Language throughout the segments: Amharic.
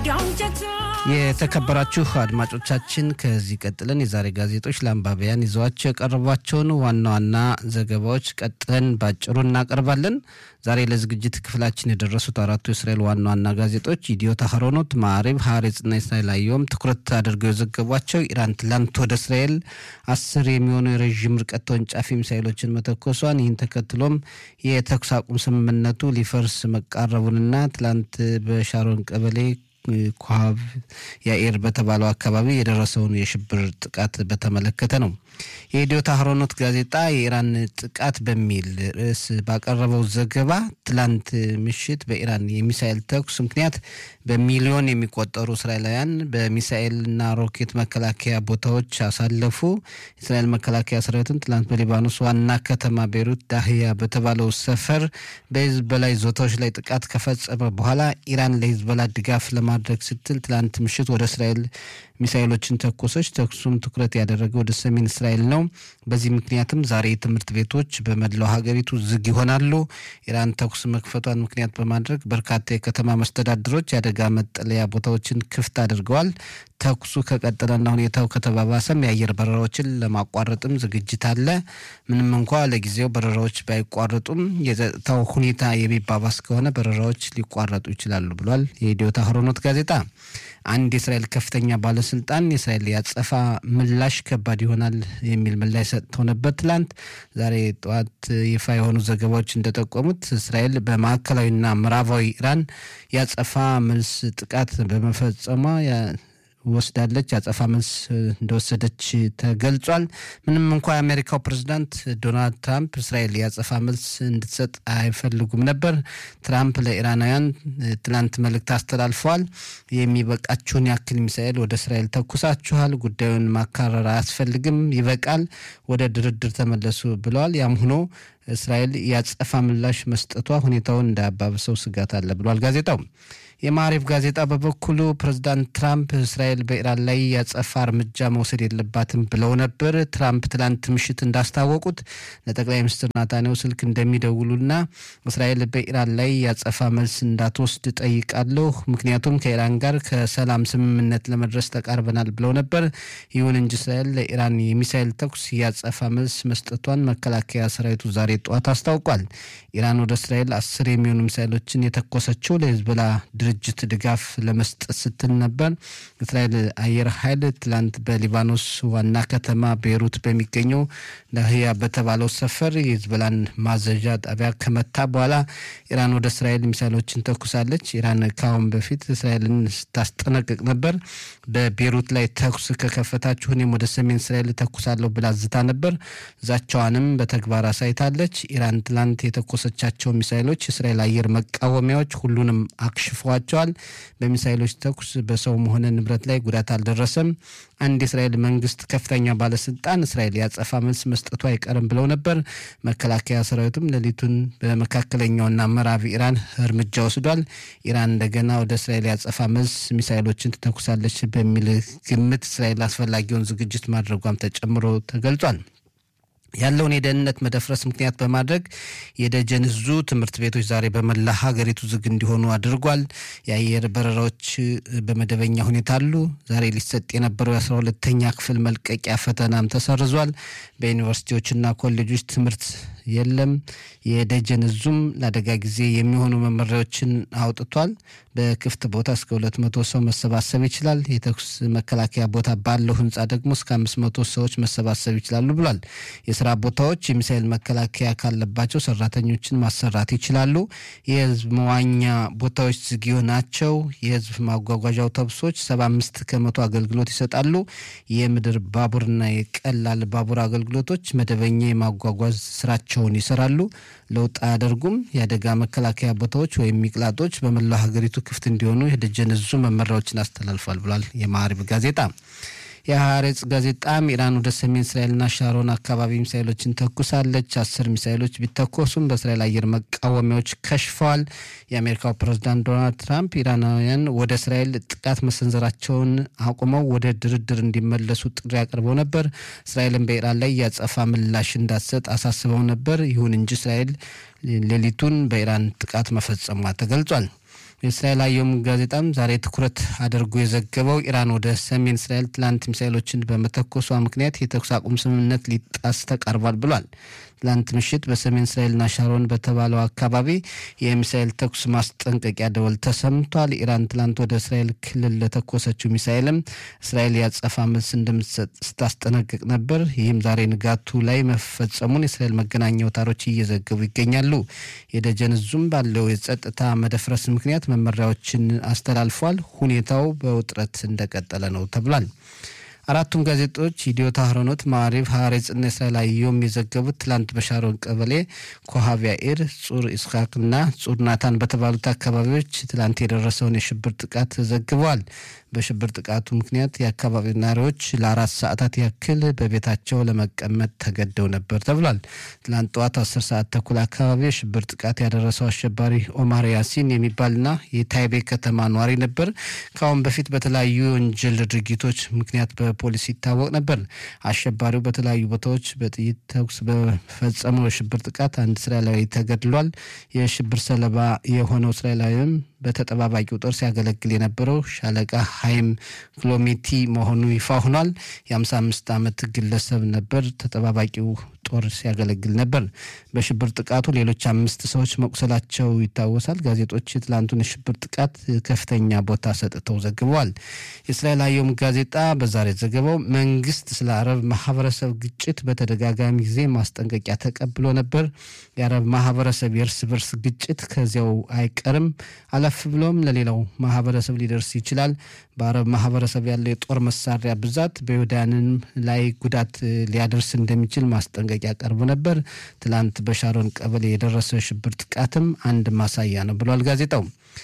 የተከበራችሁ አድማጮቻችን ከዚህ ቀጥለን የዛሬ ጋዜጦች ለአንባቢያን ይዘዋቸው የቀረቧቸውን ዋና ዋና ዘገባዎች ቀጥለን ባጭሩ እናቀርባለን። ዛሬ ለዝግጅት ክፍላችን የደረሱት አራቱ የእስራኤል ዋና ዋና ጋዜጦች ኢዲዮት አህሮኖት፣ ማዕሪብ፣ ሀሬጽና እስራኤል አየሁም ትኩረት አድርገው የዘገቧቸው ኢራን ትላንት ወደ እስራኤል አስር የሚሆኑ የረዥም ርቀት ተወንጫፊ ሚሳይሎችን መተኮሷን ይህን ተከትሎም የተኩስ አቁም ስምምነቱ ሊፈርስ መቃረቡንና ትላንት በሻሮን ቀበሌ ኮሃብ ያኤር በተባለው አካባቢ የደረሰውን የሽብር ጥቃት በተመለከተ ነው። የኢዲዮት አህሮኖት ጋዜጣ የኢራን ጥቃት በሚል ርዕስ ባቀረበው ዘገባ ትላንት ምሽት በኢራን የሚሳኤል ተኩስ ምክንያት በሚሊዮን የሚቆጠሩ እስራኤላውያን በሚሳኤልና ሮኬት መከላከያ ቦታዎች አሳለፉ። የእስራኤል መከላከያ ሰራዊትም ትላንት በሊባኖስ ዋና ከተማ ቤይሩት ዳህያ በተባለው ሰፈር በሂዝቦላ ይዞታዎች ላይ ጥቃት ከፈጸመ በኋላ ኢራን ለሂዝቦላ ድጋፍ ለማድረግ ስትል ትላንት ምሽት ወደ እስራኤል ሚሳይሎችን ተኮሰች። ተኩሱም ትኩረት ያደረገ ወደ ሰሜን እስራኤል ነው። በዚህ ምክንያትም ዛሬ ትምህርት ቤቶች በመላው ሀገሪቱ ዝግ ይሆናሉ። ኢራን ተኩስ መክፈቷን ምክንያት በማድረግ በርካታ የከተማ መስተዳድሮች የአደጋ መጠለያ ቦታዎችን ክፍት አድርገዋል። ተኩሱ ከቀጠለና ሁኔታው ከተባባሰም የአየር በረራዎችን ለማቋረጥም ዝግጅት አለ። ምንም እንኳ ለጊዜው በረራዎች ባይቋረጡም የጸጥታው ሁኔታ የሚባባስ ከሆነ በረራዎች ሊቋረጡ ይችላሉ ብሏል የኢዲዮት አህሮኖት ጋዜጣ። አንድ የእስራኤል ከፍተኛ ባለስልጣን የእስራኤል ያጸፋ ምላሽ ከባድ ይሆናል የሚል ምላሽ ሰጥተው ነበር ትላንት። ዛሬ ጠዋት ይፋ የሆኑ ዘገባዎች እንደጠቆሙት እስራኤል በማዕከላዊና ምዕራባዊ ኢራን ያጸፋ መልስ ጥቃት በመፈጸሟ ወስዳለች ያጸፋ መልስ እንደወሰደች ተገልጿል። ምንም እንኳ የአሜሪካው ፕሬዚዳንት ዶናልድ ትራምፕ እስራኤል ያጸፋ መልስ እንድትሰጥ አይፈልጉም ነበር። ትራምፕ ለኢራናውያን ትናንት መልእክት አስተላልፈዋል። የሚበቃችሁን ያክል ሚሳኤል ወደ እስራኤል ተኩሳችኋል፣ ጉዳዩን ማካረር አያስፈልግም፣ ይበቃል፣ ወደ ድርድር ተመለሱ ብለዋል። ያም ሆኖ እስራኤል ያጸፋ ምላሽ መስጠቷ ሁኔታውን እንዳያባብሰው ስጋት አለ ብሏል ጋዜጣው። የማሪፍ ጋዜጣ በበኩሉ ፕሬዚዳንት ትራምፕ እስራኤል በኢራን ላይ ያጸፋ እርምጃ መውሰድ የለባትም ብለው ነበር። ትራምፕ ትላንት ምሽት እንዳስታወቁት ለጠቅላይ ሚኒስትር ናታንያሁ ስልክ እንደሚደውሉና እስራኤል በኢራን ላይ ያጸፋ መልስ እንዳትወስድ ጠይቃለሁ፣ ምክንያቱም ከኢራን ጋር ከሰላም ስምምነት ለመድረስ ተቃርበናል ብለው ነበር። ይሁን እንጂ እስራኤል ለኢራን የሚሳይል ተኩስ ያጸፋ መልስ መስጠቷን መከላከያ ሰራዊቱ ዛሬ ጠዋት አስታውቋል። ኢራን ወደ እስራኤል አስር የሚሆኑ ሚሳይሎችን የተኮሰችው ለሂዝቦላ ድርጅት ድጋፍ ለመስጠት ስትል ነበር። እስራኤል አየር ኃይል ትላንት በሊባኖስ ዋና ከተማ ቤይሩት በሚገኘው ዳህያ በተባለው ሰፈር የሂዝቦላን ማዘዣ ጣቢያ ከመታ በኋላ ኢራን ወደ እስራኤል ሚሳይሎችን ተኩሳለች። ኢራን ካሁን በፊት እስራኤልን ስታስጠነቅቅ ነበር። በቤይሩት ላይ ተኩስ ከከፈታችሁ እኔም ወደ ሰሜን እስራኤል ተኩሳለሁ ብላ ዝታ ነበር። ዛቻዋንም በተግባር አሳይታለች። ኢራን ትላንት የተኮሰቻቸው ሚሳይሎች የእስራኤል አየር መቃወሚያዎች ሁሉንም አክሽፈዋል ተደርጓቸዋል። በሚሳይሎች ተኩስ በሰውም ሆነ ንብረት ላይ ጉዳት አልደረሰም። አንድ የእስራኤል መንግስት ከፍተኛ ባለስልጣን እስራኤል ያጸፋ መልስ መስጠቱ አይቀርም ብለው ነበር። መከላከያ ሰራዊቱም ሌሊቱን በመካከለኛውና ምዕራብ ኢራን እርምጃ ወስዷል። ኢራን እንደገና ወደ እስራኤል ያጸፋ መልስ ሚሳይሎችን ትተኩሳለች በሚል ግምት እስራኤል አስፈላጊውን ዝግጅት ማድረጓም ተጨምሮ ተገልጿል። ያለውን የደህንነት መደፍረስ ምክንያት በማድረግ የደጀን እዙ ትምህርት ቤቶች ዛሬ በመላ ሀገሪቱ ዝግ እንዲሆኑ አድርጓል። የአየር በረራዎች በመደበኛ ሁኔታ አሉ። ዛሬ ሊሰጥ የነበረው የአስራ ሁለተኛ ክፍል መልቀቂያ ፈተናም ተሰርዟል። በዩኒቨርሲቲዎችና ኮሌጆች ትምህርት የለም። የደጀን እዙም ለአደጋ ጊዜ የሚሆኑ መመሪያዎችን አውጥቷል። በክፍት ቦታ እስከ ሁለት መቶ ሰው መሰባሰብ ይችላል። የተኩስ መከላከያ ቦታ ባለው ህንፃ ደግሞ እስከ አምስት መቶ ሰዎች መሰባሰብ ይችላሉ ብሏል። የስራ ቦታዎች የሚሳይል መከላከያ ካለባቸው ሰራተኞችን ማሰራት ይችላሉ። የህዝብ መዋኛ ቦታዎች ዝግ ናቸው። የህዝብ ማጓጓዣ አውቶቡሶች ሰባ አምስት ከመቶ አገልግሎት ይሰጣሉ። የምድር ባቡርና የቀላል ባቡር አገልግሎቶች መደበኛ የማጓጓዝ ስራቸውን ይሰራሉ። ለውጥ አያደርጉም። የአደጋ መከላከያ ቦታዎች ወይም ሚቅላጦች በመላው ሀገሪቱ ክፍት እንዲሆኑ የደጀን እዙ መመሪያዎችን አስተላልፏል ብሏል የማዕሪብ ጋዜጣ። የሀሬጽ ጋዜጣም ኢራን ወደ ሰሜን እስራኤልና ሻሮን አካባቢ ሚሳይሎችን ተኩሳለች። አስር ሚሳይሎች ቢተኮሱም በእስራኤል አየር መቃወሚያዎች ከሽፈዋል። የአሜሪካው ፕሬዝዳንት ዶናልድ ትራምፕ ኢራናውያን ወደ እስራኤል ጥቃት መሰንዘራቸውን አቁመው ወደ ድርድር እንዲመለሱ ጥሪ አቅርበው ነበር። እስራኤልን በኢራን ላይ ያጸፋ ምላሽ እንዳትሰጥ አሳስበው ነበር። ይሁን እንጂ እስራኤል ሌሊቱን በኢራን ጥቃት መፈጸሟ ተገልጿል። የእስራኤል አየም ጋዜጣም ዛሬ ትኩረት አድርጎ የዘገበው ኢራን ወደ ሰሜን እስራኤል ትላንት ሚሳይሎችን በመተኮሷ ምክንያት የተኩስ አቁም ስምምነት ሊጣስ ተቃርቧል ብሏል። ትላንት ምሽት በሰሜን እስራኤልና ሻሮን በተባለው አካባቢ የሚሳኤል ተኩስ ማስጠንቀቂያ ደወል ተሰምቷል። ኢራን ትላንት ወደ እስራኤል ክልል ለተኮሰችው ሚሳኤልም እስራኤል ያጸፋ መልስ እንደምትሰጥ ስታስጠነቅቅ ነበር። ይህም ዛሬ ንጋቱ ላይ መፈጸሙን የእስራኤል መገናኛ አውታሮች እየዘገቡ ይገኛሉ። የደጀን ዙም ባለው የጸጥታ መደፍረስ ምክንያት መመሪያዎችን አስተላልፏል። ሁኔታው በውጥረት እንደቀጠለ ነው ተብሏል። አራቱም ጋዜጦች ኢዲዮት አህሮኖት፣ ማዕሪብ፣ ሀሬጽና እስራኤል አየሁም የዘገቡት ትላንት በሻሮን ቀበሌ ኮሃቢያ ኢር፣ ጹር ኢስሐቅና ጹር ናታን በተባሉት አካባቢዎች ትላንት የደረሰውን የሽብር ጥቃት ዘግበዋል። በሽብር ጥቃቱ ምክንያት የአካባቢው ነዋሪዎች ለአራት ሰዓታት ያክል በቤታቸው ለመቀመጥ ተገደው ነበር ተብሏል። ትላንት ጠዋት አስር ሰዓት ተኩል አካባቢ የሽብር ጥቃት ያደረሰው አሸባሪ ኦማር ያሲን የሚባልና የታይቤ ከተማ ነዋሪ ነበር። ከአሁን በፊት በተለያዩ የወንጀል ድርጊቶች ምክንያት በፖሊስ ይታወቅ ነበር። አሸባሪው በተለያዩ ቦታዎች በጥይት ተኩስ በፈጸመው የሽብር ጥቃት አንድ እስራኤላዊ ተገድሏል። የሽብር ሰለባ የሆነው እስራኤላዊም በተጠባባቂው ጦር ሲያገለግል የነበረው ሻለቃ ሀይም ክሎሜቲ መሆኑ ይፋ ሆኗል። የ55 ዓመት ግለሰብ ነበር። ተጠባባቂው ጦር ሲያገለግል ነበር። በሽብር ጥቃቱ ሌሎች አምስት ሰዎች መቁሰላቸው ይታወሳል። ጋዜጦች የትላንቱን የሽብር ጥቃት ከፍተኛ ቦታ ሰጥተው ዘግበዋል። የእስራኤል አየም ጋዜጣ በዛሬ ዘገባው መንግስት ስለ አረብ ማህበረሰብ ግጭት በተደጋጋሚ ጊዜ ማስጠንቀቂያ ተቀብሎ ነበር። የአረብ ማህበረሰብ የእርስ በርስ ግጭት ከዚያው አይቀርም፣ አለፍ ብሎም ለሌላው ማህበረሰብ ሊደርስ ይችላል። በአረብ ማህበረሰብ ያለው የጦር መሳሪያ ብዛት በይሁዳንም ላይ ጉዳት ሊያደርስ እንደሚችል ማስጠንቀቂያ ቀርቦ ነበር። ትላንት በሻሮን ቀበሌ የደረሰው የሽብር ጥቃትም አንድ ማሳያ ነው ብሏል ጋዜጣው።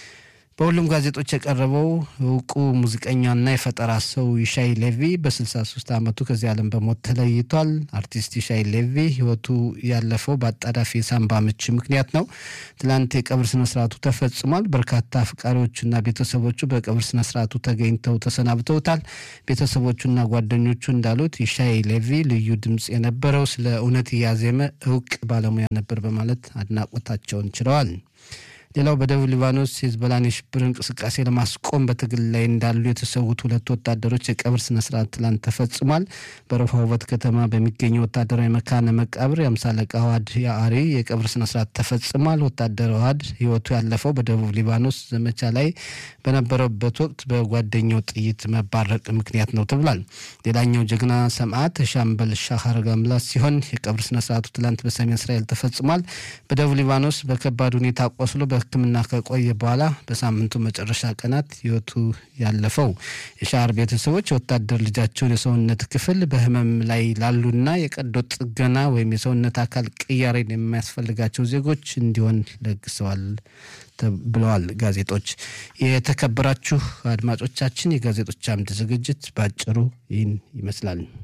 በሁሉም ጋዜጦች የቀረበው እውቁ ሙዚቀኛና የፈጠራ ሰው ይሻይ ሌቪ በ63 ዓመቱ ከዚህ ዓለም በሞት ተለይቷል። አርቲስት ይሻይ ሌቪ ህይወቱ ያለፈው በአጣዳፊ የሳምባ ምች ምክንያት ነው። ትላንት የቀብር ስነስርዓቱ ተፈጽሟል። በርካታ አፍቃሪዎቹና ቤተሰቦቹ በቀብር ስነስርዓቱ ተገኝተው ተሰናብተውታል። ቤተሰቦቹና ጓደኞቹ እንዳሉት ይሻይ ሌቪ ልዩ ድምፅ የነበረው ስለ እውነት እያዜመ እውቅ ባለሙያ ነበር በማለት አድናቆታቸውን ችለዋል። ሌላው በደቡብ ሊባኖስ የሂዝቦላን የሽብር እንቅስቃሴ ለማስቆም በትግል ላይ እንዳሉ የተሰዉት ሁለት ወታደሮች የቀብር ስነስርዓት ትላንት ተፈጽሟል። በረሆቦት ከተማ በሚገኘው ወታደራዊ መካነ መቃብር የአምሳ አለቃ ዋድ የአሪ የቀብር ስነስርዓት ተፈጽሟል። ወታደር ዋድ ህይወቱ ያለፈው በደቡብ ሊባኖስ ዘመቻ ላይ በነበረበት ወቅት በጓደኛው ጥይት መባረቅ ምክንያት ነው ተብሏል። ሌላኛው ጀግና ሰማዕት ሻምበል ሻሃር ጋምላስ ሲሆን የቀብር ስነስርዓቱ ትላንት በሰሜን እስራኤል ተፈጽሟል። በደቡብ ሊባኖስ በከባድ ሁኔታ ቆስሎ ሕክምና ከቆየ በኋላ በሳምንቱ መጨረሻ ቀናት ህይወቱ ያለፈው የሻር ቤተሰቦች የወታደር ልጃቸውን የሰውነት ክፍል በህመም ላይ ላሉና የቀዶ ጥገና ወይም የሰውነት አካል ቅያሬን የሚያስፈልጋቸው ዜጎች እንዲሆን ለግሰዋል ብለዋል ጋዜጦች። የተከበራችሁ አድማጮቻችን የጋዜጦች አምድ ዝግጅት በአጭሩ ይህን ይመስላል።